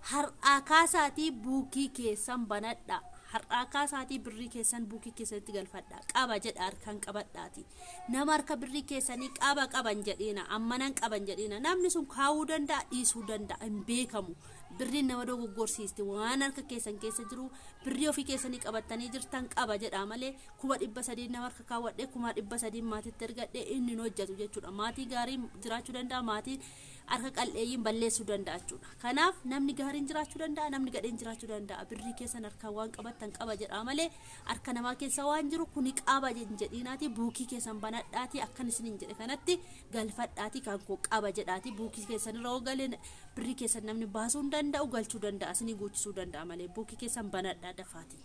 har'aa kaasaatii buukii keessan banadha har'aa kaasaatii birrii keessan buukii keessatti galfadha qaba jedha harkaan qabadhaati nama harka birrii keessanii qaba qaban jedhiina ammanan qaban jedhiina namni sun kaawuu danda'a dhiisuu danda'a hin beekamu birriin nama dogoggorsiisti waan harka keessan keessa jiru birrii ofii keessanii qabattanii jirtan qaba jedha malee kuma dhibba sadii nama harka kaawwadhee kuma dhibba sadii maatiitti ergadhee inni hin hojjetu jechuudha maatii gaarii jiraachuu danda'a maatii harka qal'eeyyiin balleessuu danda'a jechuudha kanaaf namni gaariin jiraachuu danda'a namni gadheen jiraachuu danda'a birrii keessan harkaan waan qabattan qaba jedha malee harka namaa keessa waan jiru kuni qaba jedhiinaati buukii keessan banadhaati akkan isin hin jedhe kanatti galfadhaati kan koo qaba jedhaati buukii keessan irra galee birrii keessan namni baasuu hin danda'u galchuu danda'a isinii guuchisuu danda'a malee buukii keessan banadhaa dafaati.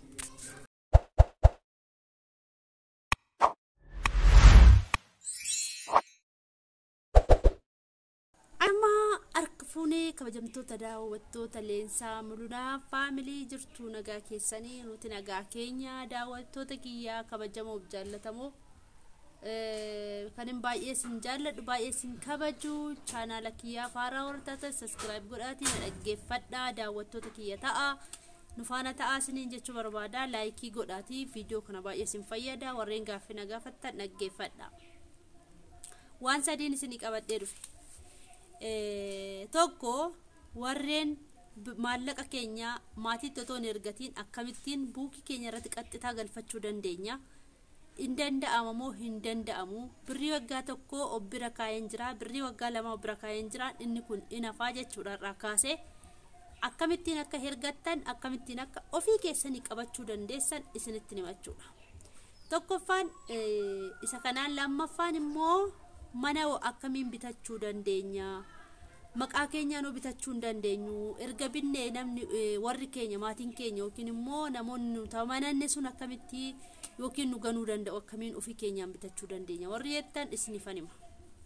fuunee kabajamtoota daawwattoota leensaa mulunaa faamilii jirtu nagaa keessanii nuti nagaa keenya daawwattoota kiyyaa kabajamoof jaallatamoo kanin baay'ee sin jaalladhu baay'ee sin kabaju chaanaala kiyyaa faaraa hortaata saskiraayib godhaatii na dhaggeeffadhaa daawwattoota kiyya ta'a nu faana ta'aa isiniin jechuu barbaada laayikii godhaatii viidiyoo kana baay'ee sin fayyada warreen gaaffii na gaafattan dhaggeeffadha waan sadiin isinii qabadhee dhufe tokko warreen maallaqa keenya maatiitti otoo hin ergatiin akkamittiin buukii keenya irratti qaxxitaa galfachuu dandeenya hin danda'ama moo hin danda'amu birrii waggaa tokko of bira kaa'een jira birrii waggaa lama of bira kaa'een jira inni kun in hafaa jechuudha irraa kaasee akkamittiin akka hergattan akkamittiin akka ofii keessanii qabachuu dandeessan isinitti himachuudha tokkoffaan isa kanaan lammaffaan immoo mana akkamiin bitachuu dandeenya maqaa keenyaan bitachuu hin dandeenyu erga binnee namni warri keenya maatiin keenya yookiin immoo namoonni nu tamananne sun akkamitti yookiin nu ganuu danda'u akkamiin ofii keenyaan bitachuu dandeenya warri jettan isinifan hima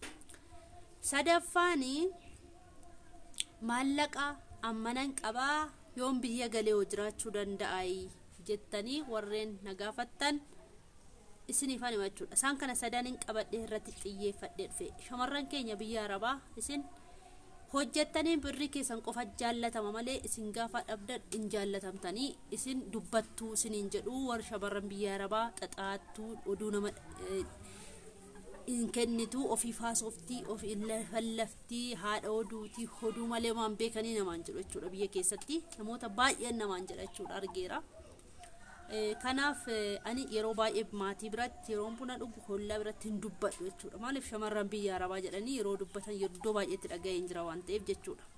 sadaffaani maallaqa ammanan qabaa yoon biyya galee hoo jiraachuu danda'a jettanii warreen na gaafattan isinifan hima jechuudha isaan kana sadaniin qabadhee irratti xiyyeeffadhee dhufe shamarran keenya biyya arabaa isin hojjettanii birrii keessan qofa jaallatama malee isin gaafa dhabdan hin jaallatamtanii isin dubbattuu isiniin jedhu warra shamarran biyya arabaa xaxaattuu oduu nama hin kennitu ofii faasoftii ofii fallaftii haadha oduutii oduu malee waan beekanii namaan jedhu jechuudha biyya keessatti namoota baay'een namaan jedha jechuudha argeera. kanaaf ani yeroo baay'ee maatii biratti yeroon buna dhugu hollaa biratti hin dubbadhu jechuudha maaliif shamarran biyya arabaa jedhanii yeroo dubbatan iddoo baay'eetti dhaga'ee hin jira waan ta'eef jechuudha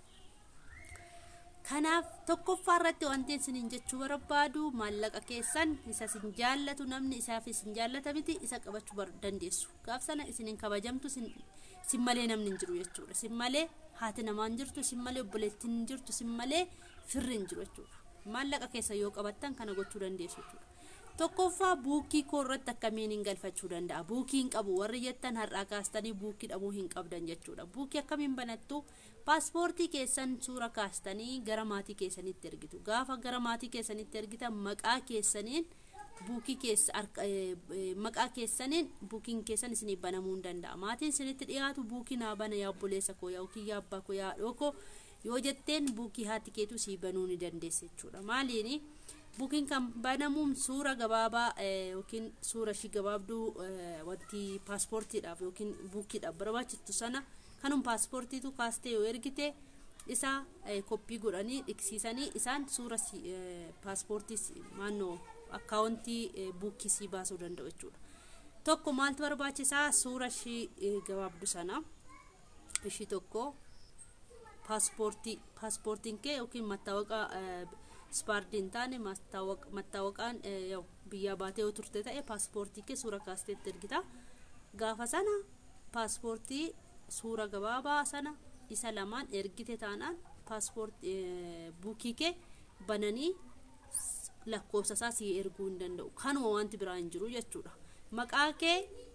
kanaaf tokkoffaa irratti wanti isiniin jechuu barbaadu maallaqa keessan isa isin jaallatu namni isaaf isin jaallata miti isa qabachuu dandeessu gaaf sana isiniin kabajamtu sin malee namni hin jiru jechuudha sin malee haati namaan jirtu sin malee obboleettiin hin jirtu sin malee firri hin jiru jechuudha maallaqa keessa yoo qabattan kana gochuu dandeessu jechuudha. Tokkoffaa buukii koo irratti akkamiin hin galfachuu danda'a. Buukii hin qabu warri jettan har'aa kaastanii buukii dhabuu hin qabdan jechuudha. Buukii akkamiin banattu paaspoortii keessan suura kaastanii gara maatii keessanitti ergitu. Gaafa gara maatii keessanitti ergitan maqaa keessaniin buukii keessa maqaa keessaniin buukiin keessan isinii banamuu hin danda'a. Maatiin isinitti dhiyaatu buukii naa bana yaa obboleessa koo yaa yookiin yaa abbaa koo yaa haadhoo koo yoo jetteen buukii haati keetu sii banuu ni dandeessa jechuudha maaliini buukiin kan banamuun suura gabaabaa yookiin suura ishii gabaabduu wanti paaspoortiidhaaf yookiin buukiidhaaf barbaachistu sana kanum paaspoortiitu kaastee yoo ergite isa koppii godhanii dhiqsiisanii isaan suura paaspoortii maannoo akkaawuntii buukii sii baasuu danda'u jechuudha tokko maaltu barbaachisaa suura ishii gabaabdu sana ishii tokko paaspoortii paaspoortiin kee yookiin mattaawaqaa ispaardii hin taane mattaawaqaan biyyaa baatee yoo turte ta'e paaspoortii kee suura kaasteetti ergita gaafa sana paaspoortii suura gabaabaa sana isa lamaan ergite taanaan paaspoortii buukii kee bananii lakkoofsa isaa si erguu hin danda'u kanuma wanti biraa hin jiru jechuudha maqaa kee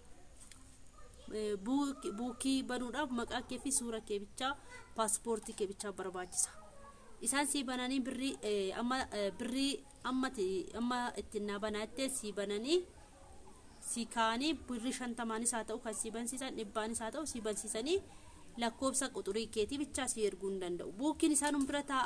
buukii banuudhaaf maqaa kee fi suura kee bichaa paaspoortii kee bichaa barbaachisa isaan sii bananii birrii amma birrii amma ittiin naa banaattee sii bananii sii kaanii birrii shantamaanis haa ta'u kan sii bansiisan dhibbaanis haa ta'u sii bansiisanii lakkoofsa quxurii keetii bichaa sii erguu hin danda'u buukiin isaan bira taa'aa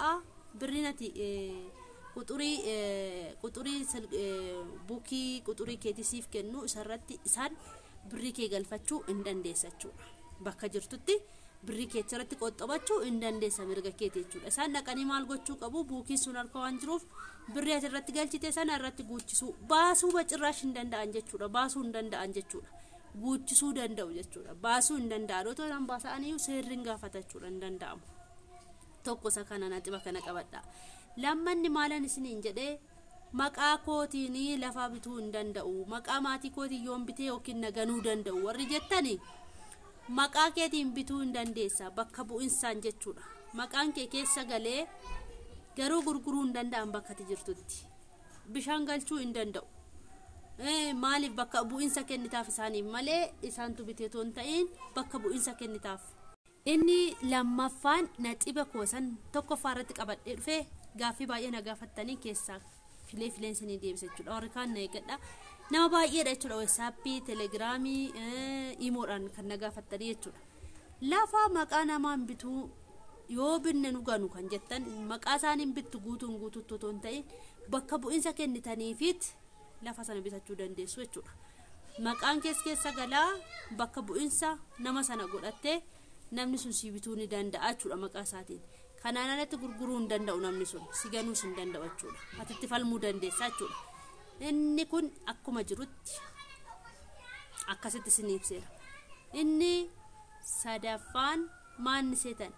birriin ati quxurii quxurii buukii quxurii keetisiif kennu isarratti isaan birrii kee galfachuu hin dandeessa jechuudha bakka jirtutti birrii keetirratti qoxxabachuu hin dandeessa mirga keeti jechuudha isaan dhaqanii maal gochuu qabu buukiin sun harka waan jiruuf birrii ati irratti galchite sana irratti guuchisuu baasuu bacirraash hin danda'an jechuudha baasuu hin danda'an jechuudha guuchisuu danda'u jechuudha baasuu hin danda'an otoo isaan baasa'aniyyuu seerri hin gaafata jechuudha hin danda'amu tokko isa kana naxiba kana qabadha lammanni maalan isiniin jedhee maqaa kootiin lafaa bituu hin danda'u maqaa maatii kootiin yoon bitee yookiin naganuu danda'u warri jettani maqaa keetiin bituu hin dandeessa bakka bu'insaan jechuudha maqaan kee keessa galee garuu gurguruu hin danda'an bakka ati jirtutti bishaan galchuu hin danda'u maaliif bakka bu'insa kennitaaf isaaniif malee isaantu bitee toon ta'in bakka bu'insa kennitaaf inni lammaffaan naxiba koosan tokkoffaa irratti qabadhee dhufee gaaffii baay'ee na gaafattanii keessaa filee fileensinii deebisa jechuudha warri kaan na eeggadha nama baay'eedha jechuudha weessaappii telegiraamii imoodhaan kan na gaafattanii jechuudha lafa maqaa namaan bituu yoo binne nu ganu kan jettan maqaa isaaniin bittu guutuun guutuutti otoo hin ta'in bakka bu'insa kennitaniifit lafa sana bitachuu dandeessu jechuudha maqaan kees keessa galaa bakka bu'insa nama sana godhattee namni sun si bituu ni danda'a jechuudha maqaa isaatiin kanaan alatti gurguruu hin danda'u namni sun si ganuus hin danda'u jechuudha atitti falmuu dandeessa jechuudha inni kun akkuma jirutti akkasitti isin ibseera inni sadaffaan maanni seetan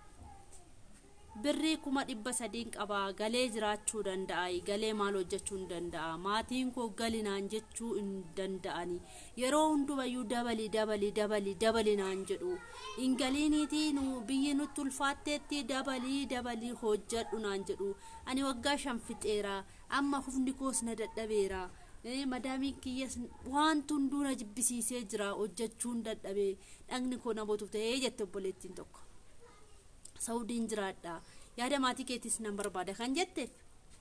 birrii kuma dhibba sadiin qabaa galee jiraachuu danda'a galee maal hojjechuu hin danda'a maatiin koo galinaan jechuu hin danda'ani yeroo hundumayyuu dabali dabali dabali dabali naan jedhu hin galiiniitii nu biyyi nutti ulfaatteetti dabalii dabalii hojjedhu naan jedhu ani waggaa shan fixeera amma hufni koos na dadhabeera madaamiin kiyyas wanti hunduu na jibbisiisee jira hojjechuun dadhabee dhagni koo na bootuuf ta'ee jette obboleettiin tokko. saudiin jiraadha yaada maatii keetis nan barbaada kan jetteef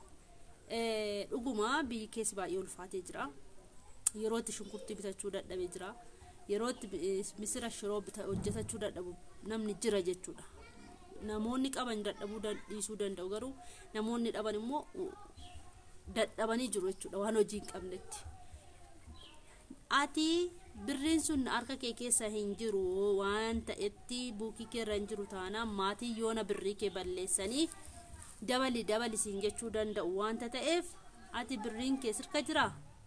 dhuguma biyyi keessi baay'ee ulfaatee jira yerootti shunkurtii bitachuu dadhabee jira yerootti misira shiroo hojjetachuu dadhabu namni jira jechuudha namoonni qaban dadhabuu dhiisuu danda'u garuu namoonni dhaban immoo dadhabanii jiru jechuudha waan hojii hin qabnetti ati birriin sun harka kee keessa hin jiru waan ta'etti buukii keerra hin jiru taanaan maatii yoona birrii kee balleessanii dabali dabali siin jechuu danda'u wanta ta'eef ati birriin kee sirka jira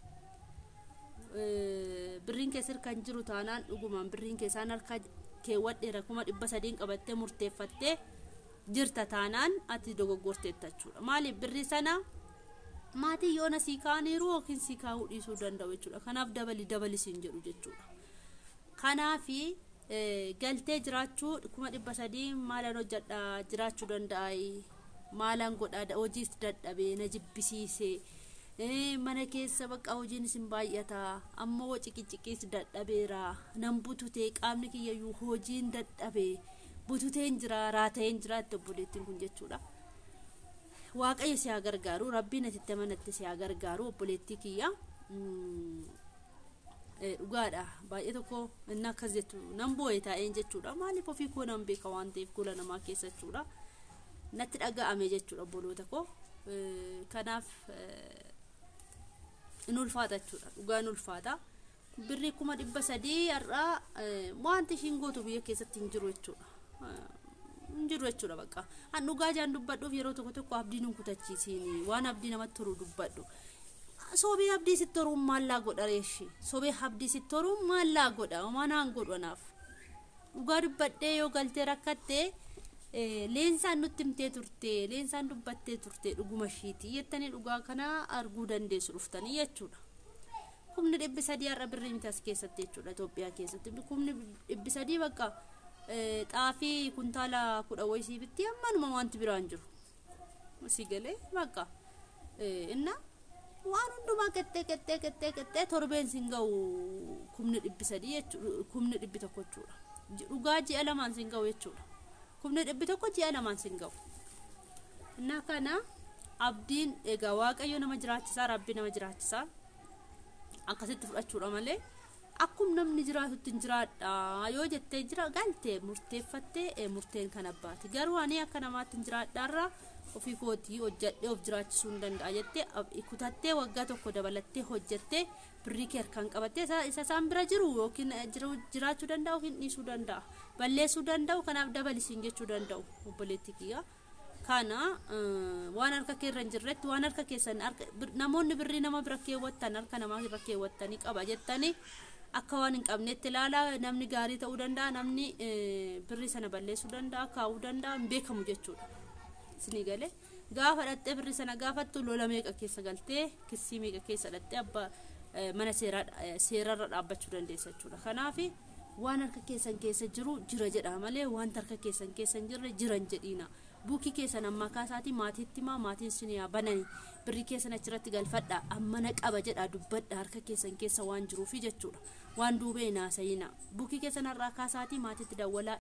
birriin kee sirka hin jiru taanaan dhugumaan birriin kee isaan harka keewwadheera kuma dhibba sadiin qabattee murteeffattee jirta taanaan ati dogoggorteetta jechuudha maaliif birrii sana maatii yoona sii kaaniiru yookiin sii kaa'uu dhiisuu danda'u jechuudha kanaaf dabali dabali siin jedhu jechuudha kanaafi galtee jiraachuu kuma dhibba sadii maalan hojjedha jiraachuu danda'a maalan godha hojiis dadhabee na jibbisiise mana keessa bakka hojiin isin baay'ata amma ciqiciqiis dadhabeera nan bututee qaamni kiyyayyuu hojiin dadhabee bututeen jira raateen jira itti obboleettiin kun jechuudha. waaqayyo si haa gargaaru rabbiin atitti amanatte si haa gargaaru obboleettii kiyya dhugaadha baay'ee tokko inni akkas jettu nan boo'e taa'een jechuudha maaliif ofii koo nan beeka waan ta'eef gola namaa keessa jechuudha natti dhaga'ame jechuudha obboloota koo kanaaf in ulfaata jechuudha dhugaa in ulfaata birrii kuma dhibba sadii har'aa wanti ishiin gootu biyya keessatti hin jiru jechuudha hin jiru jechuudha bakka an dhugaa jaan dubbadhuuf yeroo tokko tokko abdii nun kutachiisiin waan abdii namatti toru dubbadhu sobee abdii sitti toruun maallaa godha reeshi sobee abdii sitti toruun maallaa godha manaan godhu anaaf dhugaa dubbadhee yoo galtee rakkattee leensaan nutti himtee turte leensaan dubbattee turte dhuguma ishiiti jettanii dhugaa kana arguu dandeessu dhuftanii jechuudha kumni dhibbi sadii har'a birrii miti as keessatti jechuudha Itoophiyaa keessatti kumni dhibbi sadii bakka xaafii kuntaala kudha wayisii bitti ammanuma wanti biraan jiru si galee bakka inna waan hundumaa qexxee qexxee qexxee qexxee torbeen sin ga'u kumni dhibbi sadii jechuudha kumni dhibbi tokko jechuudha dhugaa ji'a lamaan sin ga'u jechuudha kumni dhibbi tokko ji'a lamaan sin ga'u inna kana abdiin egaa waaqayyo nama jiraachisaa rabbi nama jiraachisaa akkasitti fudhachuudha malee akkum namni jiraatutti hin jiraadha yoo jettee jira galte murteeffattee murteen kan abbaati garuu ani akka namaatti hin jiraadhaarra ofii kootii hojjadhee of jiraachisuu hin danda'a jettee kutattee waggaa tokko dabalattee hojjattee birrii kee harkaan qabattee isa isaan bira jiru yookiin jiraachuu danda'u yookiin dhiisuu danda'a balleessuu danda'u kanaaf dabalisiin jechuu danda'u obboleetti kiyya. kana waan harka kee irra hin jirretti waan harka keessan namoonni birrii nama bira keewwattan harka namaa irra keewwattanii qaba jettanii akka waan hin qabnetti ilaalaa namni gaarii ta'uu danda'a namni birrii sana balleessuu danda'a kaa'uu danda'a hin beekamu jechuudha isinii galee gaafa dhattee birrii sana gaafattu lola meeqa keessa galtee kissii meeqa keessa dhattee abbaa mana seerarra dhaabbachuu dandeessa jechuudha kanaafi waan harka keessan keessa jiru jira jedha malee waan harka keessan keessa hin jirre jiran jedhiina buukii keessan ammaa kaasaatii maatiitti maa maatiin sin yaa banani birrii keessan achirratti galfadha ammana qaba jedha dubbadha harka keessan keessa waan jiruufi jechuudha waan duubee naasayina buukii keessan har'aa kaasaatii maatiitti dawwalaa